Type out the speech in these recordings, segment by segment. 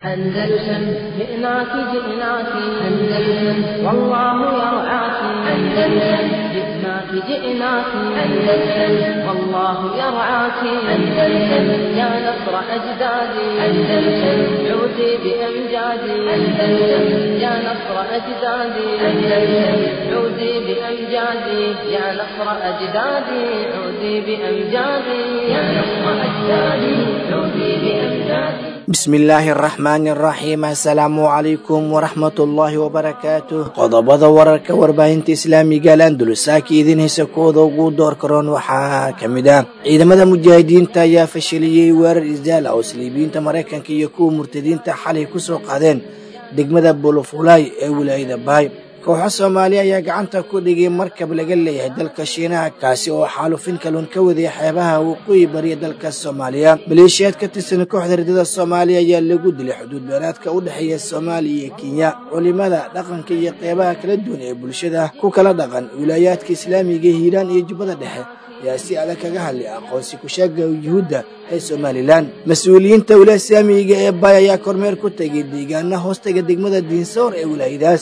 أندلسن جئناك جئناك أندلسن والله يرعاك أندلسن جئناك جئناك أندلسن والله يرعاك أندلسن يا نصر أجدادي أندلسن عودي بأمجادي أندلسن يا نصر أجدادي أندلسن عودي بأمجادي يا نصر أجدادي عودي بأمجادي يا نصر أجدادي عودي بأمجادي bismillaahi araxmaani araxiim assalaamu calaykum waraxmatullaahi wabarakaatuh qodobada wararka warbaahinta islaamiga al andalusaaka idin heysa kooda ugu door karoon waxaa ka mid ah ciidamada mujaahidiinta ayaa fashiliyey weerar isdaala oo saliibiyiinta maraykanka iyo kuwa murtadiinta xalay kusoo qaadeen degmada bolofulay ee wilaayada baay kooxo soomaaliya ayaa gacanta ku dhigay markab laga leeyahay dalka shiinaha kaasi oo xaalufin kalun ka waday xeebaha waqooyi bariya dalka soomaaliya maleeshiyaad ka tirsan kooxda ridada soomaaliya ayaa lagu dilay xuduud beeraadka u dhexeeya soomaaliya iyo kenya culimada dhaqanka iyo qeybaha kala duwan ee bulshada ku kala dhaqan wilaayaadka islaamiga hiiraan iyo jubbada dhexe ayaa si adag kaga hadlay aqoonsi kusheega yuhuudda ee somalilan mas-uuliyiinta wilaaya islaamiga ee baay ayaa kormeer ku tegay deegaana hoostaga degmada diinsoor ee wilaayadaas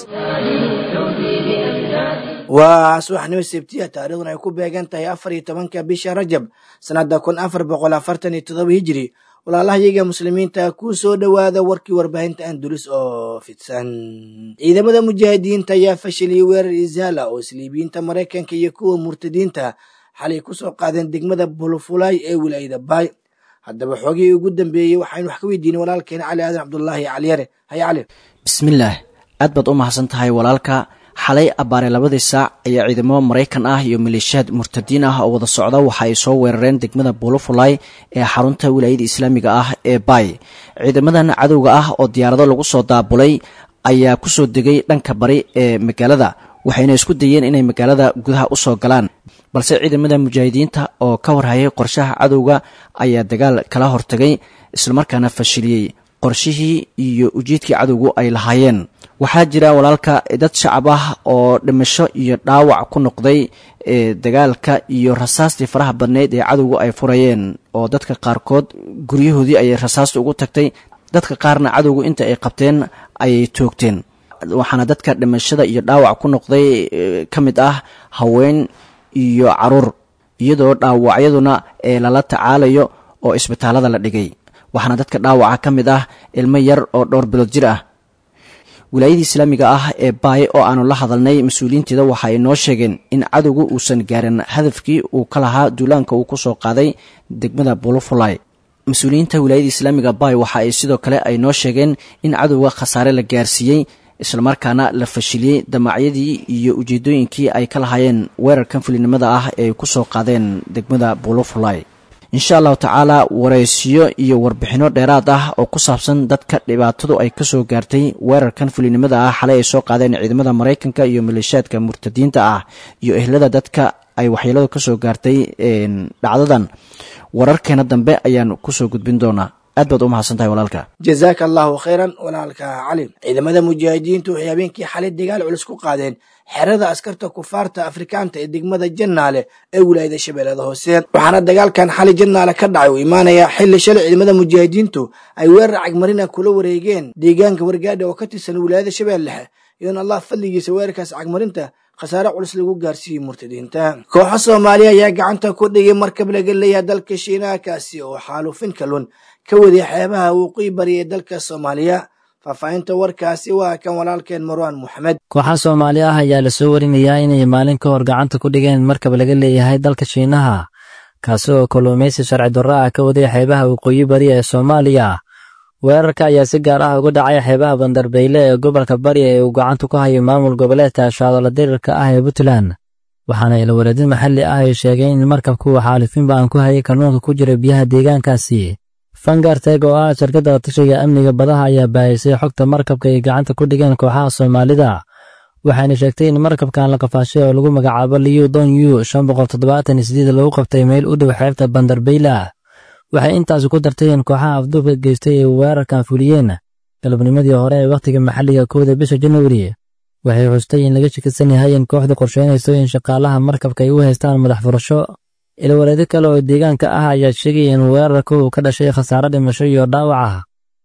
waa subaxnimo sebtiya taarikhdan ay ku beegan tahay afar iyo tobanka bisha rajab sanada kun afar boqol afartan iyo todoba hijiri walaalahayaga muslimiinta ku soo dhowaada warkii warbaahinta andulus oo fidsan ciidamada mujaahidiinta ayaa fashiliyey weerar isaala oo saliibiyiinta maraykanka iyo kuwa murtadiinta xalay kusoo qaadeen degmada bulufulay ee wilaayada baay haddaba xoogihii ugu dambeeyey waxaynu wax ka weydiinay walaalkeena cali aadan cabdulaahi caliyare haye cali bismillaah aad baad u mahadsan tahay walaalka xalay abbaare labadii saac ayaa ciidamo maraykan ah iyo maleeshiyaad murtadiin ah oo wada socda waxa ay soo weerareen degmada bulufulay ee xarunta wilaayada islaamiga ah ee baay ciidamadan cadowga ah oo diyaarado lagu soo daabulay ayaa kusoo degay dhanka bari ee magaalada waxayna isku dayeen inay magaalada gudaha usoo galaan balse ciidamada mujaahidiinta oo ka warhayay qorshaha cadowga ayaa dagaal kala hortagay islamarkaana fashiliyey qorshihii iyo ujeedkii cadowgu ay lahaayeen waxaa jira walaalka dad shacab ah oo dhimasho iyo dhaawac ku noqday dagaalka iyo rasaastii faraha badneyd ee cadowgu ay furayeen oo dadka qaarkood guryahoodii ayay rasaasta ugu tagtay dadka qaarna cadowgu inta ay qabteen ayay toogteen waxaana dadka dhimashada iyo dhaawac ku noqday ka mid ah haween iyo caruur iyadoo dhaawacyaduna ee lala tacaalayo oo isbitaalada la dhigay waxaana dadka dhaawaca ka mid ah ilmo yar oo dhowr bilood jir ah wilaayadii islaamiga ah ee baay oo aanu la hadalnay mas-uuliyiinteeda waxa ay noo sheegeen in cadowgu uusan gaarin hadafkii uu ka lahaa duulaanka uu kusoo qaaday degmada bulufulay mas-uuliyiinta wilaayada islaamiga baay waxa ay sidoo kale ay noo sheegeen in cadowga khasaare la gaarsiiyey islamarkaana la fashiliyey damacyadii iyo ujeedooyinkii ay ka lahaayeen weerarkan fulinimada ah ee ay kusoo qaadeen degmada bulufulay insha allahu tacaala waraysiyo iyo warbixinno dheeraad ah oo ku saabsan dadka dhibaatadu ay kasoo gaartay weerarkan fulinimada ah xalay ay soo qaadeen ciidamada maraykanka iyo maleeshiyaadka murtadiinta ah iyo ehlada dadka ay waxyeeladu kasoo gaartay dhacdadan wararkeena dambe ayaan kusoo gudbin doonaa aad baad u mahadsantahay walaalka jazaaka allahu khayran walaalka cali ciidamada mujaahidiintu waxay habeenkii xalay dagaal culus ku qaadeen xerada askarta kufaarta afrikaanta ee degmada jannaale ee wilaayada shabeellada hoose waxaana dagaalkan xalay jannaale ka dhacay uu imaanayaa xilli shalay ciidamada mujaahidiintu ay weerar cagmarina kula wareegeen deegaanka wargaadha oo ka tirsan wilaayada shabeellexe iyoon allah fadligiisa weerarkaas cagmarinta khasaare culus lagu gaarsiiyey murtadiinta kooxo soomaaliya ayaa gacanta ku dhigay markab laga leeyahay dalka shiinaha kaasi oo xaalufin kalun ka waday xeebaha waqooyi bari ee dalka soomaaliya faahfaahinta warkaasi waa kan walaalkeen marwaan moxamed kooxaha soomaali ah ayaa lasoo warinayaa inay maalin ka hor gacanta ku dhigeen markab laga leeyahay dalka shiinaha kaasi oo kalluumaysi sharci darro ah ka waday xeebaha waqooyi bari ee soomaaliya weerarka ayaa si gaar ah uga dhacay xeebaha bandarbeyle ee gobolka bari ee uu gacanta ku hayo maamul goboleedka shaadoola dirirka ah ee puntland waxaana ilawareedin maxalli ah ay sheegeen in markabku uu xaalifin ba'an ku hayay kalluunka ku jira biyaha deegaankaasi fangarteg oo ah shirkadda tashiga amniga badaha ayaa baahisay xogta markabka ay gacanta ku dhigeen kooxaha soomaalida waxayna sheegtay in markabkan la qafaashay oo lagu magacaabo liyu don yu shan boqol toddobaatan iyo sideed lagu qabtay meel u dhow xeebta bandarbeyla waxay intaasi ku dartay in kooxaha afduubka geystay ay weerarkan fuliyeen galabnimadii hore ee wakhtiga maxalliga kowda bisha januari waxay xustay in laga shakisan yahay in kooxda qorsheynayso in shaqaalaha markabka ay u haystaan madax furasho ilwareedo kale oo deegaanka ah ayaa sheegaya in weerarka uu ka dhashay khasaare dhimasho iyo dhaawac ah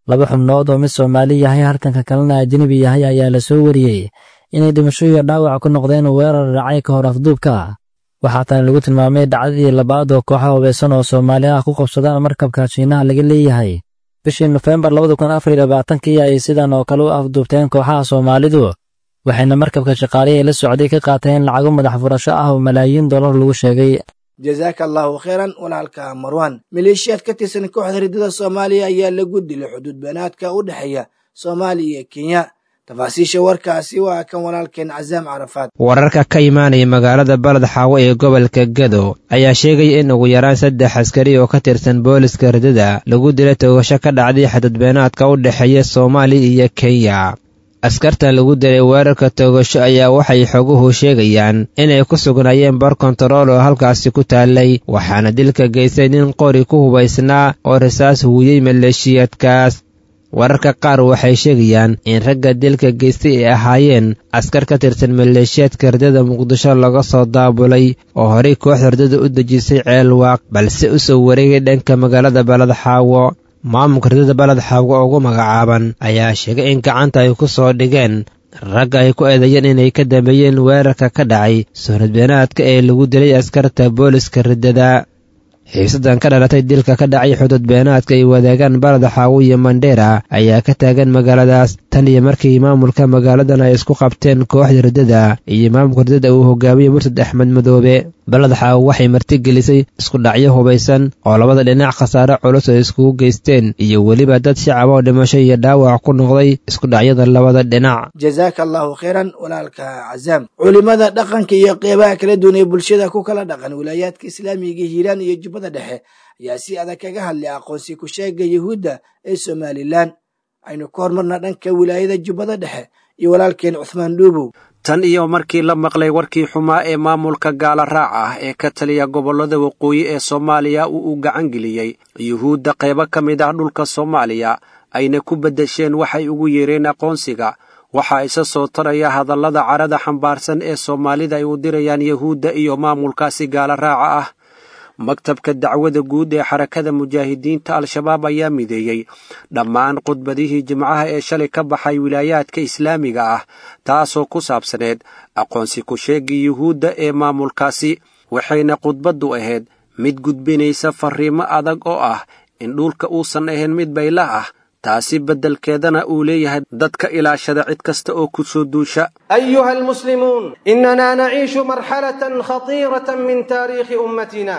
laba xubnood oo mid soomaali yahay halkanka kalena ajnebi yahay ayaa la soo wariyey inay dhimasho iyo dhaawac ku noqdeen weerar dhacay ka hor afduubka waxaa tani lagu tilmaamay dhacdadii labaad oo kooxa hubaysan oo soomaali ah ku qabsadaan markabka shiinaha laga leeyahay bishii nofembar labada kun afar iyo labaatankii ay sidan oo kale u afduubteen kooxaha soomaalidu waxayna markabka shaqaalihii la socday ka qaateen lacago madax furasho ah oo malaayiin dollar lagu sheegay jazaaka allahu khayran walaalka marwan maleeshiyaad ka tirsan kooxda riddada soomaaliya ayaa lagu dilay xuduud beenaadka u dhexeeya soomaaliya iyo kenya tafaasiisha warkaasi waa kan walaalkeen casaam carafaad wararka ka imaanaya magaalada baled xaawo ee gobolka gado ayaa sheegaya in ugu yaraan saddex askari oo ka tirsan booliska riddada lagu dilay toogasho ka dhacday xuduudbeenaadka u dhexeeya soomaaliya iyo kenya askartan lagu dilay weerarka toogasho ayaa waxay xoguhu sheegayaan inay ku sugnaayeen bar kontarool oo halkaasi ku taallay waxaana dilka geystay nin qori ku hubaysnaa oo rasaas huuyey maleeshiyaadkaas wararka qaar waxay sheegayaan in ragga dilka geystay ay ahaayeen askar ka tirsan maleeshiyaadka riddada muqdisho laga soo daabulay oo horey kooxda riddada u dejisay ceelwaaq balse u soo wareegay dhanka magaalada baled xaawo maamulka riddada baled xaawo ugu magacaaban ayaa sheegay in gacanta ay ku soo dhigeen ragga ay ku eedeeyeen inay ka dambeeyeen weerarka ka dhacay suuradbeenaadka ee lagu dilay askarta booliska riddada xiisadan ka dhalatay dilka ka dhacay xuduud beenaadka ay wadaagaan balada xaawo iyo mandheera ayaa ka taagan magaaladaas tan iyo markii maamulka magaaladan ay isku qabteen kooxda riddada iyo maamulka riddada uu hogaamiyey murtad axmed madoobe balada xaawo waxay martigelisay isku dhacyo hubaysan oo labada dhinac khasaare culus ay iskugu geysteen iyo weliba dad shacab oo dhimasho iyo dhaawac ku noqday isku dhacyada labada dhinac jazaaka allahu khayran walaalka cazaam culimada dhaqanka iyo qeybaha kala duwan ee bulshada ku kala dhaqan wilaayaadka islaamiga hiiraan iyo jubbada dhexe ayaa si adag kaga hadlay aqoonsi ku sheega yuhuudda ee somalilan aynu ka hormarna dhanka wilaayada jubbada dhexe iyo walaalkeen cuhmaan dhuubow tan iyo markii la maqlay warkii xumaa ee maamulka gaala raac ah ee ka taliya gobollada waqooyi ee soomaaliya uu u gacan geliyey yuhuudda qaybo ka mid ah dhulka soomaaliya ayna ku beddesheen waxay ugu yeereen aqoonsiga waxaa isa soo taraya hadallada carada xambaarsan ee soomaalida ay u dirayaan yuhuudda iyo maamulkaasi gaala raaca ah maktabka dacwada guud ee xarakada mujaahidiinta al-shabaab ayaa mideeyey dhammaan khudbadihii jimcaha ee shalay ka baxay wilaayaadka islaamiga ah taasoo ku saabsaneed aqoonsi ku sheegii yuhuudda ee maamulkaasi waxayna khudbaddu ahayd mid gudbinaysa farriimo adag oo ah in dhulka uusan ahayn mid baylah ah taasi beddelkeedana uu leeyahay dadka ilaashada cid kasta oo ku soo duusha أيها المسلمون إننا نعيش مرحلة خطيرة من تاريخ أمتنا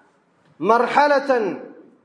مرحلة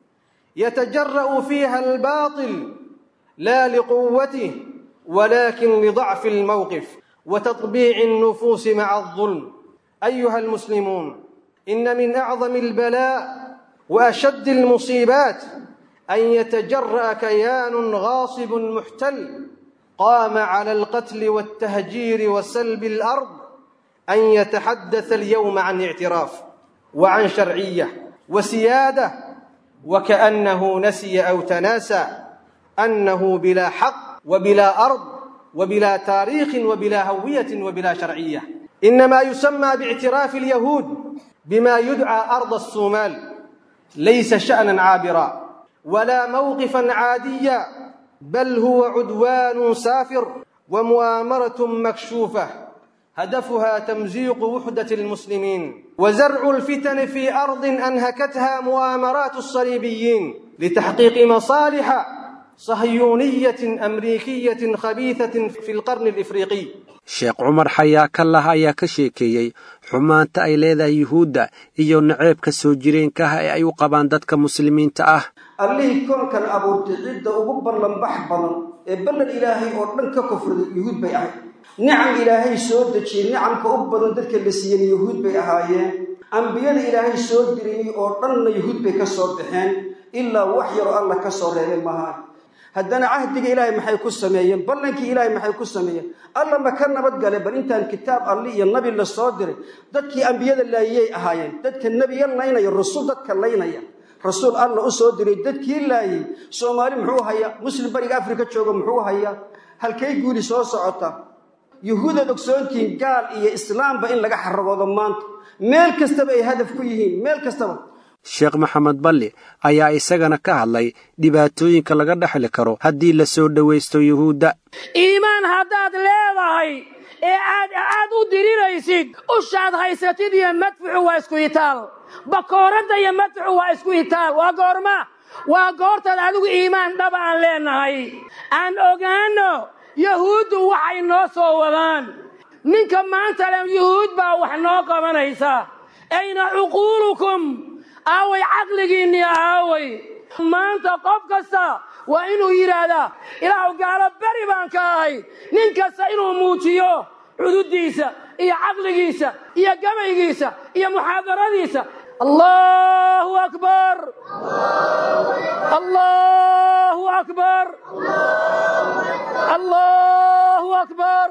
يتجرأ فيها الباطل لا لقوته ولكن لضعف الموقف وتطبيع النفوس مع الظلم أيها المسلمون إن من أعظم البلاء وأشد المصيبات أن يتجرأ كيان غاصب محتل قام على القتل والتهجير وسلب الأرض أن يتحدث اليوم عن اعتراف وعن شرعية وسيادة وكأنه نسي أو تناسى أنه بلا حق وبلا أرض وبلا تاريخ وبلا هوية وبلا شرعية إنما يسمى باعتراف اليهود بما يدعى أرض الصومال ليس شأنا عابرا ولا موقفا عاديا بل هو عدوان سافر ومؤامرة مكشوفة هدفها تمزيق وحدة المسلمين وزرع الفتن في أرض أنهكتها مؤامرات الصليبيين لتحقيق مصالح صهيونية أمريكية خبيثة في القرن الإفريقي sheekh cumar xayaa ka laha ayaa ka sheekeeyey xumaanta ay leedahay yuhuudda iyo naceebka soo jireenka ah ee ay u qabaan dadka muslimiinta ah allihii koonkan abuurtay cidda ugu ballanbax badan ee ballan ilaahay oo dhan ka kofraday yuhuud bay ahayd nicam ilaahay soo dejiyey nicamka u badan dadka la siiyeyna yuhuud bay ahaayeen ambiyada ilaahay soo diriyey oo dhanna yuhuud bay ka soo baxeen ilaa wax yaroo alla ka soo reebay maaha haddana cahdiga ilaahay maxay ku sameeyeen ballankii ilaahay maxay ku sameeyeen alla ma ka nabadgale bal intaan kitaab alli iyo nabi la soo diray dadkii ambiyada laayiyay ahaayeen dadka nebiya laynaya rasuul dadka laynaya rasuul alla u soo diray dadkii laayay soomaali muxuu hayaa muslim bariga afrika jooga muxuu hayaa halkay guuli soo socota yuhuudaad ogsoontihiin gaal iyo islaamba in laga xaragoodo maanta meel kastaba ay hadaf ku yihiin meel kastaba sheekh maxamed balli ayaa isagana ka hadlay dhibaatooyinka laga dhexli karo haddii la soo dhowaysto yuhuudda iimaan haddaad leedahay ee aad aad u diriraysid ushaad haysatid iyo madfuxu waa isku itaal bakooradda iyo madfuxu waa isku itaal waa goorma waa goortaad adigu iimaan dhaba aan leenahay aan ogaanno yahuuddu waxay noo soo wadaan ninka maanta le yuhuud baa wax noo qabanaysa ayna cuquulukum aaway caqligiinnii aaway maanta qof kasta waa inuu yidhaahdaa ilaahu gaalo beri baan ka ahay nin kasta inuu muujiyo cududdiisa iyo caqligiisa iyo gabaygiisa iyo muxaadaradiisa allahu akbar allahu akbar allahu akbar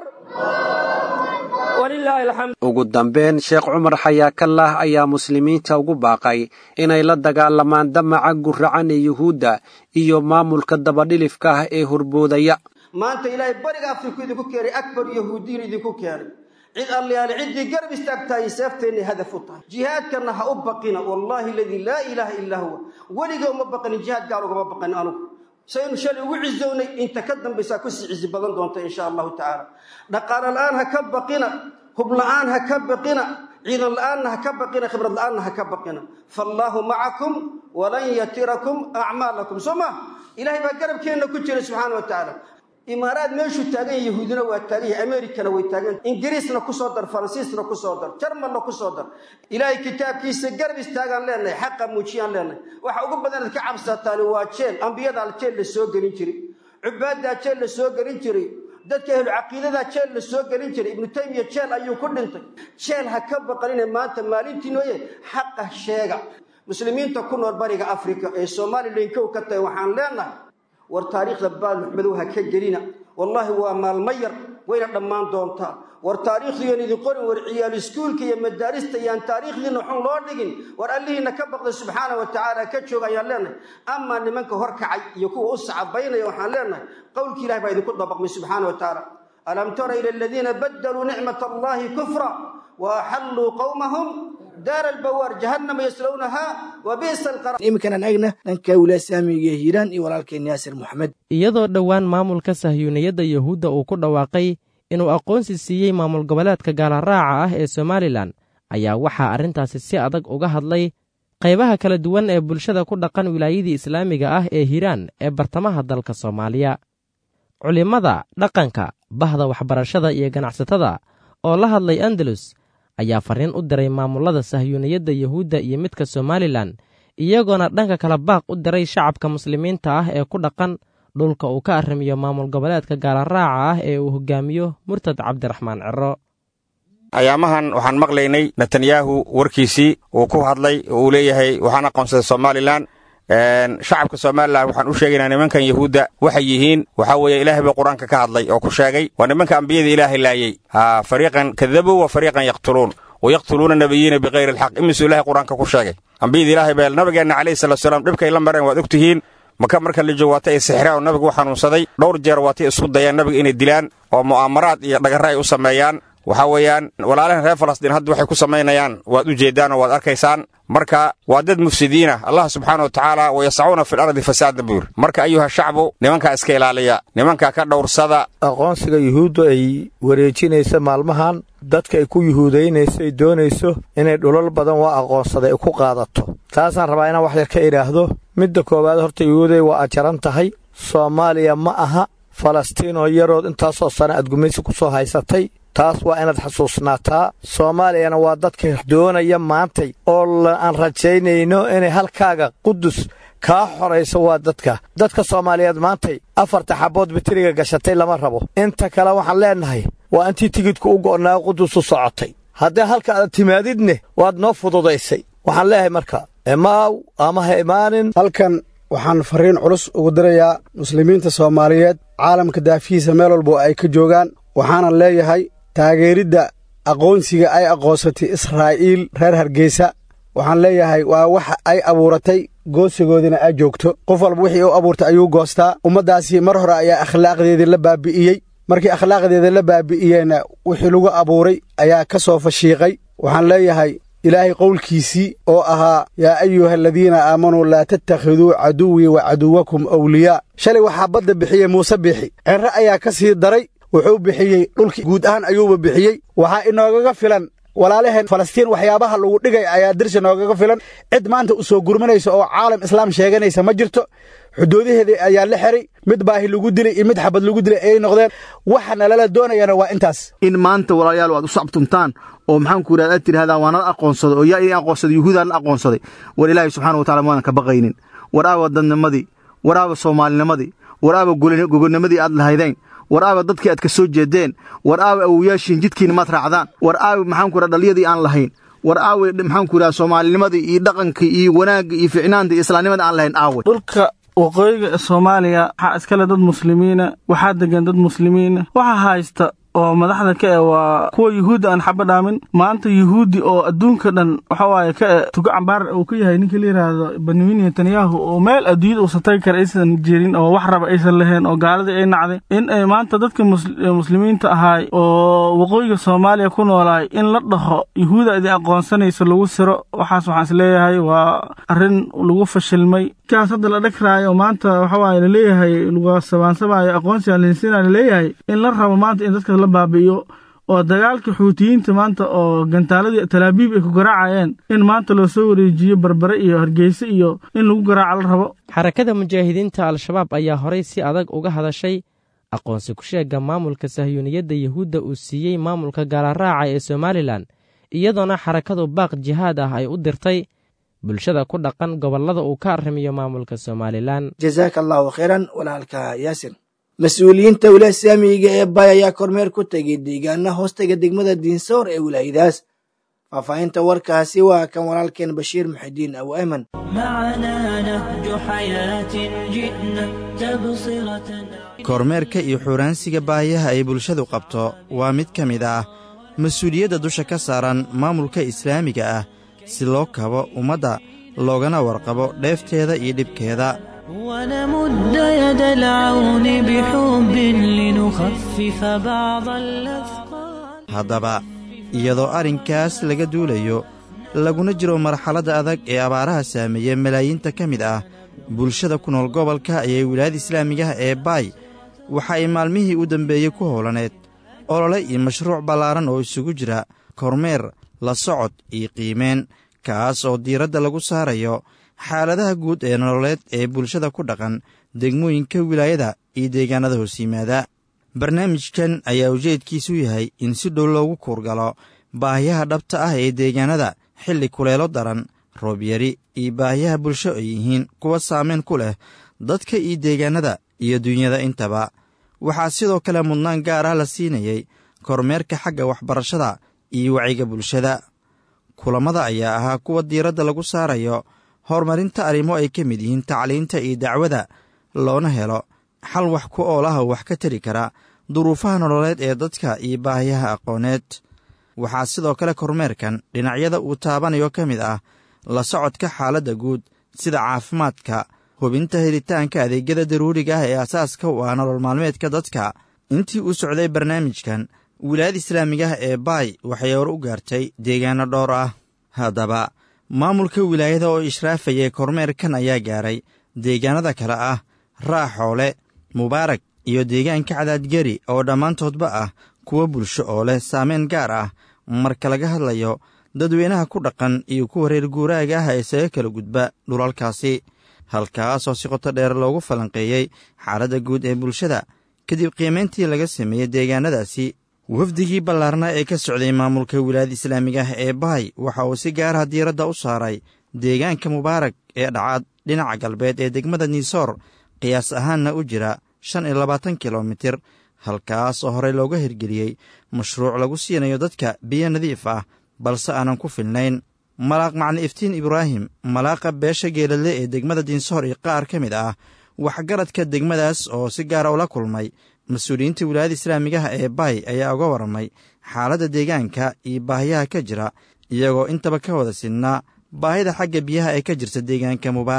walilaahi alxamd ugu dambeyn sheekh cumar xayaakallah ayaa muslimiinta ugu baaqay inay la dagaalamaan damaca guracan ee yuhuudda iyo maamulka dabadhilifka ah ee horboodaya maanta ilaahay bariga afriku idinku keenay akbar yahuudiyin idinku keenay cid allayaale ciddii garab istaagtahay seefteenna hadaf u tahay jihaadkanna ha u baqina wallaahi aladii laa ilaaha illaa huwa weliga uma baqanin jihaad gaal ugama baqanin anugu saynu shalay ugu cizownay inta ka dambaysaa kusii cizi badan doonta insha allahu tacaala dhaqaalo la'aan ha ka baqina hub la'aan ha ka baqina ciidan la'aanna ha ka baqina khibrad la'aanna ha ka baqina faallaahu macakum walan yatirakum acmaalakum soo ma ilahay baa garabkeenna ku jira subxaana wa tacaala imaaraad meeshuu taagan yahay yahuudina waa taagan yahay amerikana way taagan ingiriisna kusoo dar faransiisna kusoo dar jarmalna kusoo dar ilaahay kitaabkiisa garab istaagaan leenahay xaqa muujiyaan leenahay waxa ugu badan ad ka cabsataani waa jeel ambiyadaa jeel la soo gelin jiray cubaadaa jeel la soo gelin jiray dadka ahlu caqiidadaa jeel la soo gelin jiray ibnu taymiya jeel ayuu ku dhintay jeel ha ka baqanine maanta maalintii nooye xaqa sheega muslimiinta ku nool bariga afrika ee somalilan kow ka tahay waxaan leenahay war taariikhda baal maxmedow ha ka gelina wallaahi waa maalmo yar wayna dhammaan doontaa war taariikhdiiyoon idin qorin war ciyaal iskuulka iyo madaarista iyaan taariikhdiina xun loo dhigin war allihiina ka baqda subxaana wa tacaala ka jooga ayaan leenahay amaa nimanka hor kacay iyo kuwa u sacabaynaya waxaan leenahay qowlkii ilahi baa idinku dabaqmay subxaana wa tacaala alam tara ila aladiina badaluu nicmat allahi kufra wa axalluu qowmahum daar albawaar jahannama yaslownahaa wa bi'sa alqaraar iminkanan agna dhanka wilaaya saamiga hiiraan iyo walaalkeen yaasir moxamed iyadoo dhowaan maamulka sahyuuniyadda yuhuudda uu ku dhawaaqay inuu aqoonsi siiyey maamul goboleedka gaalaraaca ah ee somalilan ayaa waxaa arrintaasi si adag uga hadlay qaybaha kala duwan ee bulshada ku dhaqan wilaayadii islaamiga ah ee hiiraan ee bartamaha dalka soomaaliya culimmada dhaqanka bahda waxbarashada iyo ganacsatada oo la hadlay andalus ayaa farriin u diray maamullada sahyuuniyadda yuhuudda iyo midka somalilan iyagoona dhanka kala baaq u diray shacabka muslimiinta ah ee ku dhaqan dhulka uu ka arrimiyo maamul goboleedka gaalaraaca ah ee uu hogaamiyo murtad cabdiraxmaan ciro ayaamahan waxaan maqlaynay netanyahu warkiisii uu ku hadlay oo uu leeyahay waxaan aqoonsaday somalilan shacabka somalilan waxaan u sheegaynaa nimankan yahuudda waxay yihiin waxaa weeye ilaahay baa qur-aanka ka hadlay oo ku sheegay waa nimanka ambiyada ilaahay laayey ha fariiqan kadabuu wa fariiqan yaqtuluun wa yaqtuluuna nabiyiina bikayri alxaq imisuu ilahay qur-aanka ku sheegay ambiyada ilaahay baa nabigeenna calayhi salatu salaam dhibkay la mareen waad og tihiin maka marka la joogo waata ay sixraan oo nabigu u xanuunsaday dhowr jeer waatay isku dayaan nabiga inay dilaan oo mu'aamaraad iyo dhagarra ay u sameeyaan waxaa weeyaan walaalahan reer falastiin hadda waxay ku samaynayaan waad u jeeddaan oo waad arkaysaan marka waa dad mufsidiina allah subxaana wa tacaala wayascauna fi lardi fasaadan buu yiri marka ayuha shacbu nimankaa iska ilaaliya nimankaa ka dhowrsada aqoonsiga yuhuuddu ay wareejinaysa maalmahan dadka ay ku yuhuudaynayso ay doonayso inay dhulal badan waa aqoonsaday ay ku qaadato taasaan rabaa inaan wax yar ka idhaahdo midda koowaad horta yuhuuday waa ajaran tahay soomaaliya ma aha falastiin oo yarood intaasoo sana aad gumaysi ku soo haysatay taas waa inaad xasuusnaataa soomaaliyana waa dadka doonaya maantay oo aan rajaynayno inay halkaaga qudus kaa xorayso waa dadka dadka soomaaliyeed maantay afarta xabbood bitiriga gashatay lama rabo inta kale waxaan leennahay waa intii tigidku u go'naa qudus u socotay haddii halka aad timaadidne waad noo fududaysay waxaan leeyahay marka imaaw ama ha imaanin halkan waxaan farriin culus ugu dirayaa muslimiinta soomaaliyeed caalamka daafihiisa meel walbo ay ka joogaan waxaanan leeyahay taageeridda aqoonsiga ay aqoonsatay israa'iil reer hargeysa waxaan leeyahay waa wax ay abuuratay goosigoodina ay joogto qof walba wixii u abuurtay ayuu goostaa ummaddaasi mar hore ayaa akhlaaqdeedii la baabi'iyey markii akhlaaqdeeda la baabi'iyeyna wixii lagu abuuray ayaa ka soo fashiiqay waxaan leeyahay ilaahay qowlkiisii oo ahaa yaa ayuha aladiina aamanuu laa tattakhiduu caduwii wa caduwakum awliyaa shalay waxaa badda bixiyey muuse bixi cerre ayaa ka sii daray wuxuu bixiyey dhulkii guud ahaan ayuuba bixiyey waxaa inoogaga filan walaalaheen falastiin waxyaabaha lagu dhigay ayaa dirsi noogaga filan cid maanta u soo gurmanaysa oo caalam islaam sheeganaysa ma jirto xuduudaheedii ayaa la xiray mid baahi lagu dilay iyo mid xabad lagu dilay ayay noqdeen waxa nalala doonayana waa intaas in maanta walaalayaal aad u sacbtumtaan oo maxaanku yidhahda aad tidhahdaan waa nala aqoonsaday oo yaa idin aqoonsaday yuhuudaa la aqoonsaday war ilaahay subxana wa tacala maadan ka baqaynin war aaba dadnimadii war aaba soomaalinimadii war aaba gogonimadii aad lahaydeen war aaba dadkii aad ka soo jeedeen war aaba awoyaashiin jidkiina maad raacdaan war aaba maxaanku yidhahda dhaliyadii aan lahayn war aawe maxaanku yidhahda soomaalinimadii iyo dhaqankii iyo wanaagga iyo ficnaanta iyo islaamnimada aan lahayn aawe dhulka waqooyiga soomaaliya waxaa iskale dad muslimiina waxaa degan dad muslimiina waxaa haysta oo madaxda ka e waa kuwa yuhuudda aan xaba dhaamin maanta yuhuuddi oo adduunka dhan waxa waaye ka e tugo cambaar uu ka yahay ninka la yidhaahdo benyamin netanyahu oo meel adduunyada uusan tagi kara aysan jirin oo wax raba aysan lahayn oo gaaladii ay nacday in ay maanta dadka muslimiinta ahaay oo waqooyiga soomaaliya ku noolaay in la dhaho yuhuuda idin aqoonsanaysa lagu siro waxaas waxaan isleeyahay waa arrin lagu fashilmay kaas hadda la dhagraayo maanta waxa waaye laleeyahay lagu sabaansabaayo aqoonsiga linsina laleeyahay in la rabo maanta in dadka la baabi'iyo oo dagaalka xuutiyiinta maanta oo gantaaladii talaabiib ay ku garaacayeen in maanta loo soo wareejiyo barbare iyo hargeyse iyo in lagu garaaco la rabo xarakada mujaahidiinta al-shabaab ayaa horay si adag uga hadashay aqoonsi ku sheega maamulka sahyuuniyadda yuhuudda uu siiyey maamulka gaalaraaca ee somalilan iyadoona xarakadu baaq jihaad ah ay u dirtay bulshada ku dhaqan gobollada uu ka arrimiyo maamulka somalilan jazaaka allahu khayran walaalka yaasir mas-uuliyiinta wilaaya islaamiga ee bay ayaa kormeer ku tegay deegaana hoostaga degmada diinsoor ee wilaayadaas faahfaahinta warkaasi waa kan walaalkeen bashiir muxidiin abu ayman kormeerka iyo xuuraansiga baahiyaha ay bulshadu qabto waa mid ka mid ah mas-uuliyadda dusha ka saaran maamulka islaamiga ah si loo kabo ummadda loogana warqabo dheefteeda iyo dhibkeeda ونمد يد العون بحب لنخفف بعض الأثقال haddaba iyadoo arrinkaas laga duulayo laguna jiro marxaladda adag ee abaaraha saameeya malaayiinta ka mid ah bulshada ku nool gobolka ayay wilaayada islaamigaha ee baay waxa ay maalmihii u dambeeyey ku howlaneed olole iyo mashruuc ballaaran oo isugu jira kormeer la socod iyo qiimeen kaas oo diiradda lagu saarayo xaaladaha guud ee nololeed ee bulshada ku dhaqan degmooyinka wilaayada iyo deegaanada hoos yimaada barnaamijkan ayaa ujeedkiisu yahay in si dhow loogu kuurgalo baahiyaha dhabta ah ee deegaanada xilli kuleelo daran roobyari iyo baahiyaha bulsho ay yihiin kuwa saameyn ku leh dadka iyo deegaanada iyo dunyada intaba waxaa sidoo kale mudnaan gaar ah la siinayey kormeerka xagga waxbarashada iyo wacyiga bulshada kulammada ayaa ahaa kuwa diiradda lagu saarayo horumarinta arrimo ay ka mid yihiin tacliinta iyo dacwada loona helo xal wax ku oolaha wax ka tari kara duruufaha nololeed ee dadka iyo baahiyaha aqooneed waxaa sidoo kale kormeerkan dhinacyada uu taabanayo ka mid ah la socodka xaaladda guud sida caafimaadka hubinta helitaanka adeegyada daruuriga ah ee asaaska u ah nolol maalmeedka dadka intii uu socday barnaamijkan wilaayada islaamigaah ee baay waxay hor u gaartay deegaano dhowr ah haddaba maamulka wilaayada oo ishraafayay kormeerkan ayaa gaaray deegaanada kale ah raaxoole mubaarag iyo deegaanka cadaadgeri oo dhammaantoodba ah kuwa bulsho oo leh saameyn gaar ah marka laga hadlayo dadweynaha ku dhaqan iyo kuwa reer guuraaga ah ee isaga kala gudba dhulalkaasi halkaasoo si qoto dheer loogu falanqeeyey xaaladda guud ee bulshada kadib qiimayntii laga sameeyey deegaanadaasi wafdigii ballaarna ee ka socday maamulka wilaayada islaamiga ah ee bahay waxa uu si gaaraha diiradda u saaray deegaanka mubaarag ee dhacaad dhinaca galbeed ee degmada niisoor qiyaas ahaanna u jira shan iyo labaatan kilomitir halkaas oo horey looga hirgeliyey mashruuc lagu siinayo dadka biyo nadiif ah balse aanan ku filnayn malaaq macni iftiin ibraahim malaaqa beesha geeladle ee degmada diinsoor iyo qaar ka mid ah waxgaradka degmadaas oo si gaara ula kulmay mas-uuliyiinta wilaayada islaamigaha ee baay ayaa uga warramay xaaladda deegaanka iyo baahiyaha ka jira iyagoo intaba ka wada sidnaa baahida xagga biyaha ee ka jirta deegaanka mubaarag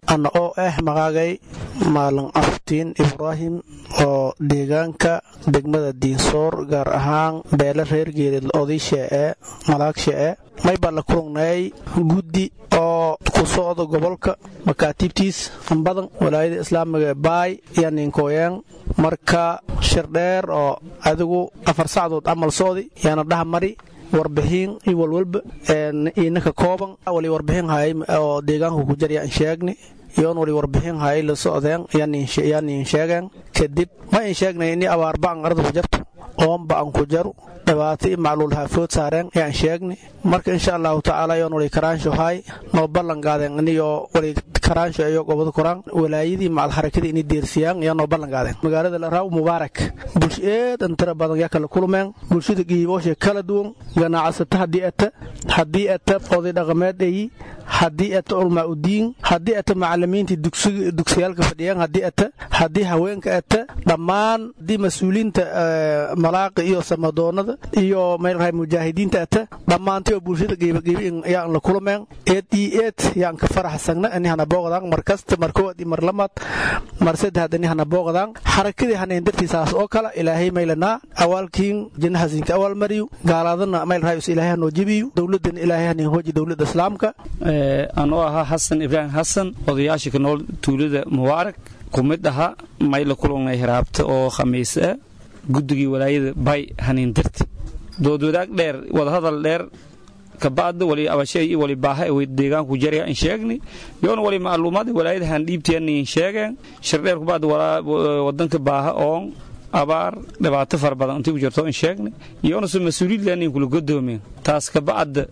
ana oo ah magaagay maalin aftiin ibraahim oo deegaanka degmada diinsoor gaar ahaan beele reer geelid odaysha ee malaagsha ee maybaa la kulungnay guddi oo ku socda gobolka makaatiibtiis badan walaayada islaamiga ee baay iyo ninkooyaan marka shir dheer oo adigu afar sacdood camal socdi yaana dhaha mari warbixin iyo walwalba inaka kooban wali warbixin hay oo deegaanka ku jarya aan sheegni yoon wali warbixin hay la socdeen yaan in sheegeen kadib ma in sheegnay ini abaarba aan arda ku jarto oonba aan ku jaru dhibaato i macluul haafood saareen yaan sheegni marka insha allahu tacaala yoon wali karaansho hay noo ballan qaadeen iniyo wali karaansho iyo gobada koraan walaayadii macal harakadii ini deersiyaan yaa noo ballan qaadeen magaalada laraaw mubaarak bulsho eedan tira badan yaa kala kulmeen bulshada giiboosha kala duwan ganacsata haddii ata haddii ata oday dhaqameed eyi haddii ata ulmaa udiin haddii ata macalimiintii dugsiyaalka fadhiyaan haddii ata haddii haweenka ata dhammaan haddii mas-uuliinta malaaqa iyo samadoonada iyo meelrahay mujaahidiinta ata dhammaantay oo bulshada qiibaqiibi yaan la kulmeen eed io eed yaan ka faraxsagna inihana booqdaan mar kasta mar kowaad iyo mar lamaad mar saddexaad inihana booqdaan xarakadii hanayn dartiisaas oo kale ilaahay maylanaa awaalkiin jinnahasinka awaal mariyu gaalaadana meelrahay is ilaahay hanoo jebiyu dowladana ilaahay hanin hooji dowladda islaamka anoo ahaa xasan ibraahim xasan odayaasha ka nool tuulada mubaarak ku mid ahaa mayla kulunay hiraabta oo khamiis ah guddigii walaayada bay haniin darti doodwadaag dheer wadahadal dheer kabacda wali abashay iyo wali baaha way deegaanku jarya in sheegni yoona wali macluumaad walaayada han dhiibtiyan in sheegeen shirdheer kubacda wadanka baaha oon abaar dhibaato fara badan intii ku jirto in sheegni yoona su mas-uuliyaad leenin kula godoomeen taas kabacda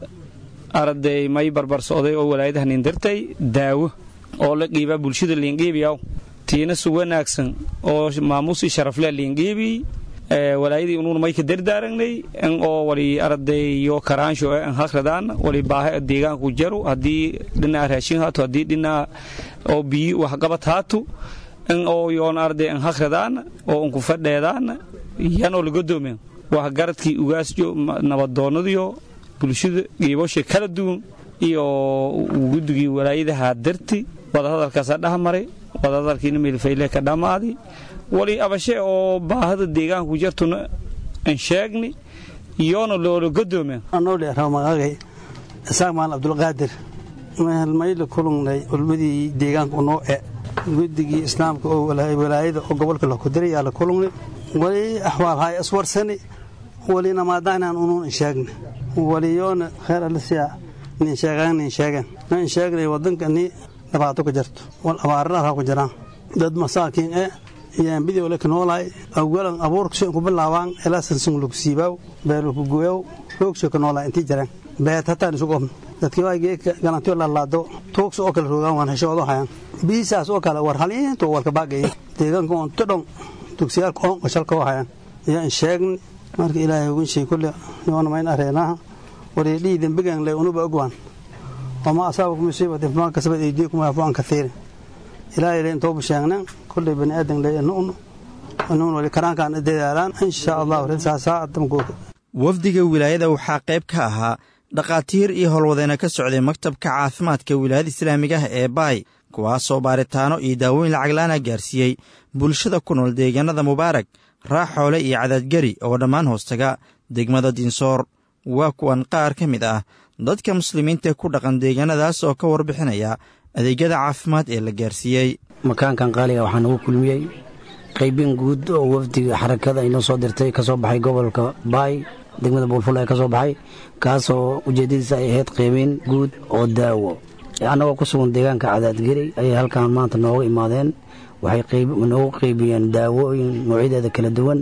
arday may barbar socday oo walaayada hanin dartay daawo oo la qiibaa bulshada liinqiibiyaw tiina su wanaagsan oo maamuus i sharafle liinqiibi walaayadii unuun may ka dardaaragnay in oo wali ardayo karaansho an hakradaan wali baaha deegaanku jaru haddii dhinaca raashin haato haddii dhinaca oo biyi waxqabad haato in oo yoon arday an hakradaan oo unku fadheedaan yanoo lagodoomeen waxgaradkii ugaasjo nabadoonnadiyo bulshada giibosha kala duwan iyo guddigii walaayadaha darti wadahadalkaasa dhahmaray wadahadalkiina meelfayle ka dhammaaday wali abashe oo baahada deegaanku jartuna an sheegni iyoona loola godoomeen anoodheeraw magaagay isaaq maal abdulqaadir mehelmayla kulungnay ulmadii deegaanka unoo e guddigii islaamka oo walaayada oo gobolka lakudiraya la kulungnay wali axwaal hay iswarsani wali namaadahnaan unuun insheegna waliyoona kheer alisiya nin sheegaan nin sheegan nin sheegnay wadanka ni dhibaato ka jirto wal abaarana ku jiraan dad masaakiin e yaan bidii ole kanoolaay awgalan abuurkasho ku bilaabaan ilaa sansun lagu siibaaw beelku gooyow roogsho kanoolaay intii jiraan beet hataan isu qofno dadkii waa geedka galantiyo lalaado tuugsa oo kale roogaan waan heshoodo hayaan biisaas oo kale war haliinto walka baagaya deegaanka on todhon dugsiyaalka oon qashalka oo hayaan yaan sheegni marka ilaahay ugun shay kulle yoona mayn areenaha wari dhii dembigan le unuba ogwaan wama asaabakum musiibatin fama kasabat aydiikum waafu an kathiirin ilaahay le intoobu sheegnan kulley bani aadan le nu'nu nuun wali karaankaan dadaalaan insha allahu rinsaasaa adamkooda wafdiga wilaayada waxaa qayb ka ahaa dhakhaatiir iyo howlwadeena ka socday maktabka caafimaadka wilaayada islaamiga ah ee baay kuwaasoo baaritaano iyo daawooyin lacaglaana gaarsiiyey bulshada ku nool deegaanada mubaarak raaxoole iyo cadaadgeri oo dhammaan hoostaga degmada dinsoor waa kuwan qaar ka mid ah dadka muslimiinta ku dhaqan deegaanadaas oo ka warbixinaya adeegyada caafimaad ee la gaarsiiyey makaankan qaaliga waxaa nagu kulmiyey qaybin guud oo wafdiga xarakada inoo soo dirtay ka soo baxay gobolka baay degmada buulful ee ka soo baxay kaasoo ujeeddadiisa ay ahayd qaybin guud oo daawo annagoo ku sugan deegaanka cadaadgeri ayay halkan maanta nooga imaadeen waxay noogu qaybiyeen daawooyin noocyadeeda kala duwan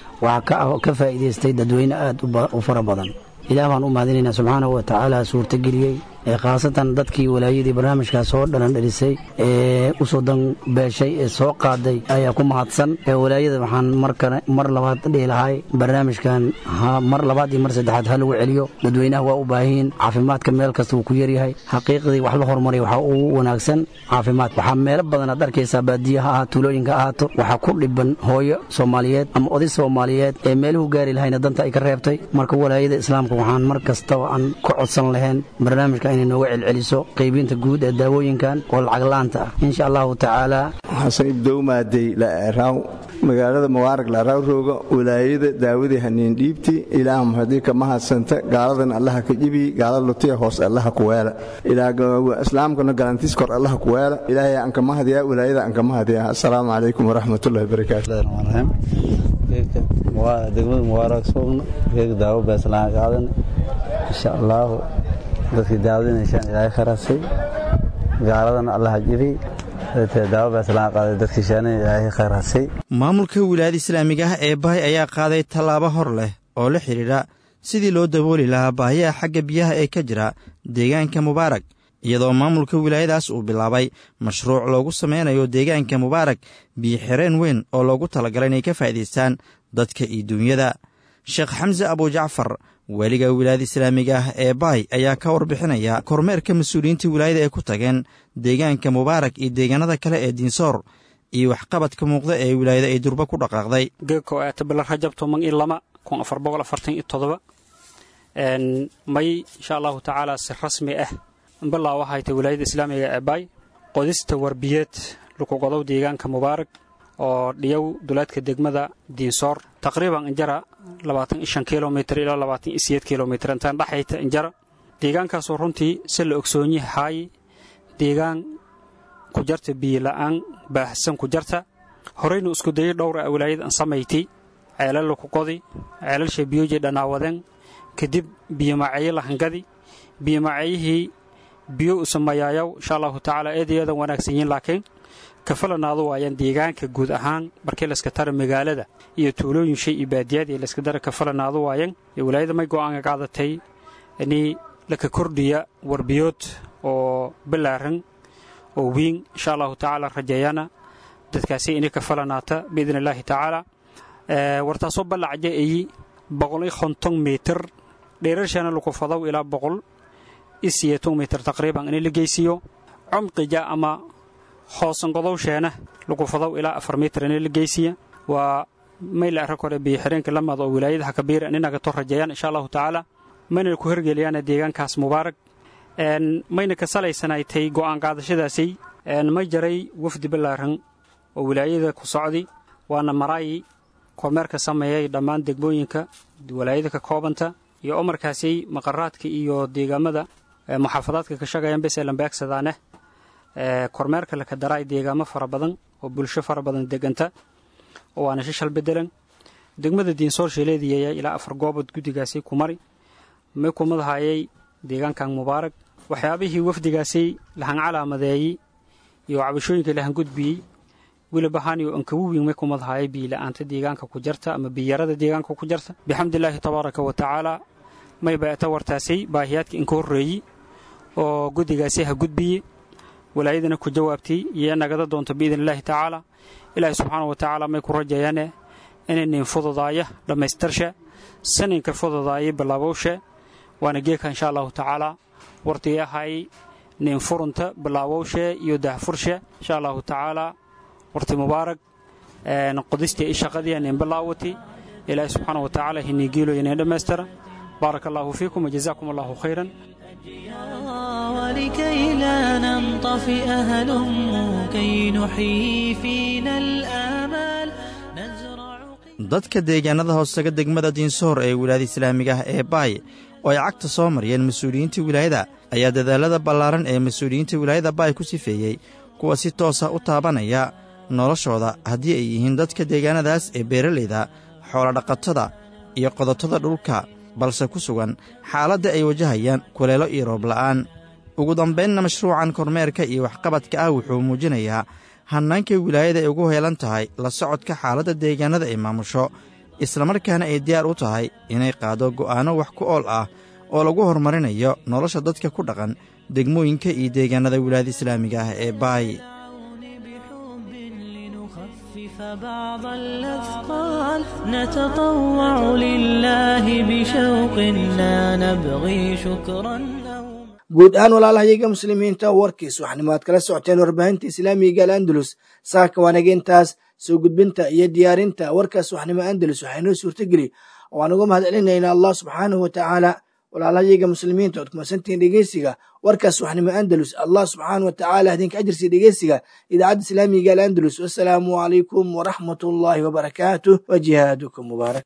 waxaa ka faa'iidaystay dadweyne aad u fara badan ilaah baan u mahadinaynaa subxaanahu wa tacaala suurtageliyey ee khaasatan dadkii walaayadii barnaamijkaas soo dhalan dhelisay ee u soo danbeeshay ee soo qaaday ayaa ku mahadsan ee walaayada waxaan mar labaad dhihi lahay barnaamijkan mar labaad iyo mar saddexaad ha lagu celiyo dadweynaha waa u baahiyin caafimaadka meel kasta wuu ku yaryahay xaqiiqdii wax la horumariya waxaa ugu wanaagsan caafimaad waxaa meelo badan aad arkaysaa baadiya ha ahaato tuulooyinka ahaato waxaa ku dhiban hooyo soomaaliyeed ama oday soomaaliyeed ee meeluhu gaari lahayna danta ay ka reebtay marka walaayada islaamka waxaan mar kastaba aan ku codsan lahayn barnaamijka inay nooga celceliso qaybinta guud ee daawooyinkan oo lacag la'aanta ah insha allahu tacaala xasan ibdowmaadey la'araaw magaalada mubaarag la'araaw rooga walaayada daawadii haniin dhiibti ilaah mahadii ka mahadsanta gaaladan allaha ka jibi gaalada lutiya hoos allaha ku weela islaamkana galantiis kor allaha ku weela ilaahay aan ka mahadiyaa walaayada aan ka mahadiyaa assalaamu calaykum waraxmatullahi wabarakaatu degmada mubaarag soogna geeg daawo beeslaan qaadan insha allaahu dadkii daawadiinaysaan ilaahay kharasay gaaladana allaha jibi daawo beeslaan qaaday dadkii shaanina ilaahay kharasay maamulka wilaayada islaamiga ah ee bahay ayaa qaaday tallaabo hor leh oo la xidhiidha sidii loo dabooli lahaa baahiyaha xagga biyaha ee ka jira deegaanka mubaarag iyadoo maamulka wilaayadaas uu bilaabay mashruuc loogu sameynayo deegaanka mubaarag biyo-xireen weyn oo loogu talagalay inay ka faa'iidaystaan dadka iyo duunyada sheekh xamse abujacfar weliga wilaayada islaamiga ah ee baay ayaa ka warbixinaya kormeerka mas-uuliyiinta wilaayada ay ku tageen deegaanka mubaarag iyo deegaanada kale ee diinsoor iyo waxqabadka muuqda ee wilaayada ay durba ku dhaqaaqday geegko eeta bila rajab toban iyo lama kun afar boqol afartan iyo todoba may insha allahu tacaala si rasmi ah bilaa waxay tay wilaayada islaamiga ee baay qodista warbiyeed lukugodow deegaanka mubaarag oo dhiyow duleedka degmada diinsoor taqriiban injara labaatan ishan kilomitr ilaa labaatan iyo siyeed kilomitr intaan dhexayta injara deegaankaasoo runtii si la ogsoonyi haaye deegaan ku jarta biyola'aan baahsan ku jarta horeynu isku dayay dhowra a wilaayad an samayti ceelal laku qodi ceelalsha biyoji dhanaawadeen kadib biyomaceeyo lahangadi biyomaceeyihii biyo usamayaayaw insha allahu tacaala eed iyo eedan wanaagsan yihiin laakiin kafalanaadu waayaan deegaanka guud ahaan markii layska tara magaalada iyo tuulooyin shay iyo baadiyaad iyo layska dara kafalanaadu waayeen iyo wilaayada may go'aanka qaadatay inii laka kordhiya warbiyood oo bilaaran oo wiin insha allahu tacaala rajeeyana dadkaasi inay kafalanaata biidn illaahi tacaala wartaasoo ballacaja eyi boqol iyo konton mitir dheerarshana laku fadaw ilaa boqol iyo siyeeton mitir taqriiban inay la geysiiyo cumqija ama hoosangodowsheena lagu fadaw ilaa afar mitir inay la geysiya waa mayla arag hore biyoxireenka lamad oo wilaayadaha kabiira inaga to rajeeyaan insha allahu tacaala mayna ku hergeliyaan deegaankaas mubaarag mayna ka salaysanaaytay go'aan qaadashadaasi may jaray wafdi ballaaran oo wilaayada ku socdi waana maraayi kormeerka sameeyay dhammaan degmooyinka wilaayada ka koobanta iyo oo markaasi maqaraadka iyo deegaamada muxaafadaadka ka shaqayan bes elambeegsadaaneh kormeerka laka daraay deegaamo fara badan oo bulsho fara badan deganta oo waana shishal bedelan degmada diinsoor sheeleediyaya ilaa afar goobood guddigaasi ku mari may kumadahayay deegaankan mubaarag waxyaabihii wafdigaasi lahan calaamadeeyey iyo cabashooyinka lahan gudbiyey wilibahaaniyo ankawiwing may kumadahayay biyila'aanta deegaanka ku jarta ama biyarada deegaanka ku jarta bixamdilaahi tabaaraka wa tacaala may baata wartaasay baahiyaadka inka horreeyey oo guddigaasi ha gudbiye walaayadana ku jawaabtay iyo nagada doonto biidn illaahi tacaala ilaahi subxaana wa tacaala may ku rajayaane inaynin fududaaya dhammaystirsha saninka fududaaya bilaabowshe waana geeka insha allahu tacaala wartiyahay nin furunta bilaabowshe iyo dahfurshe insha allahu tacaala warti mubaarag qodistii i shaqadii nin bilaawati ilaahi subxaana wa tacaala hinigiilo inin dhammaystira baaraka allahu fiikum wajazaakum allahu khayran ولكي لا ننطفئ هلم كي نحيي فينا الآمال dadka deegaanada hoosega degmada diinsoor ee wilaayada islaamiga ah ee baay oo ay cagta soo mariyeen mas-uuliyiinta wilaayada ayaa dadaalada ballaaran ee mas-uuliyiinta wilaayada baay ku sifeeyey kuwa si toosa u taabanaya noloshooda haddii ay yihiin dadka deegaanadaas ee beeralayda xoolodhaqatada iyo qodotada dhulka balse ku sugan xaaladda ay wajahayaan kuleelo iyo roobla'aan ugu dambaynna mashruucan kormeerka iyo waxqabadka ah wuxuu muujinayaa hannaanka wilaayada ay ugu heelan tahay la socodka xaaladda deegaanada ay maamusho islamarkaana ay diyaar u tahay inay qaado go'aanno wax ku ool ah oo lagu horumarinayo nolosha dadka ku dhaqan degmooyinka iyo deegaanada wilaayada islaamiga ah ee baay بعض الأثقال نتطوع لله بشوق لا نبغي شكرا guud ahaan walaalahayaga muslimiinta warkiis waxaanimo aad kala socoteen warbaahinta islaamiga al andalus saaka waanageentaas soo gudbinta iyo diyaarinta warkaas waxnimo andalus waxaa inoo suurtageli oo aan uga mahad celinayna allah subxaanahu wa tacaala walaalayaga muslimiinta ood kumasantihiin dhegeysiga warkaas waxnimo andalus allah subxaana wa tacaala idinka ajirsiya dhegeysiga idaacadda islaamiga al andalus wasalaamu calaykum waraxmat ullaahi wabarakaatuh wa jihaadukum mubaarak